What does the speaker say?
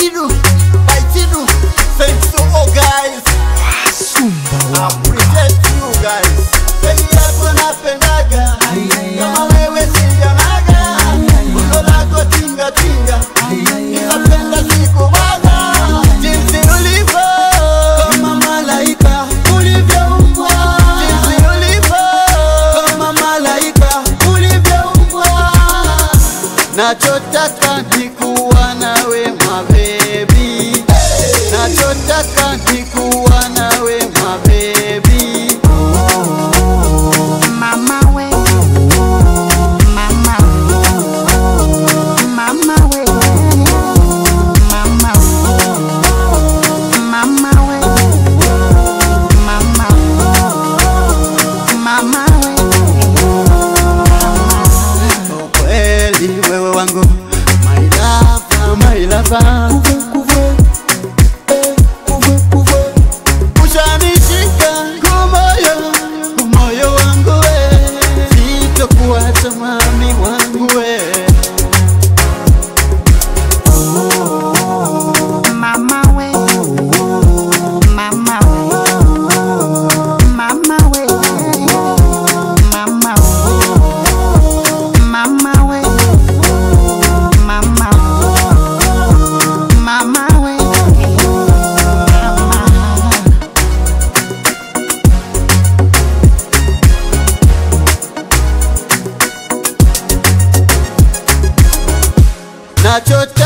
Chidu, by Chidu. Thanks to all guys. Appreciate you guys. Pei yako napendaga. Kama wewe sijanaga. Uno lako tinga tinga. Ninapenda siku bana. Jinsi ulivyo. Kama malaika ulivyoumbwa, Jinsi ulivyo. kama malaika ulivyoumbwa. Nachotaka ni kuwa nawe mabebi, nachotaka ni kuwa nawe mabebi. Mama we, mama, mama we, mama, mama we, mama, mama we. Kweli wewe wangu my lover, my lover. Ushanishika kwa moyo, moyo wangu we, sitokuacha mami wangu we. Mama we, mama we, mama we, mama we, mama we, mama, mama we, mama. Nachotaka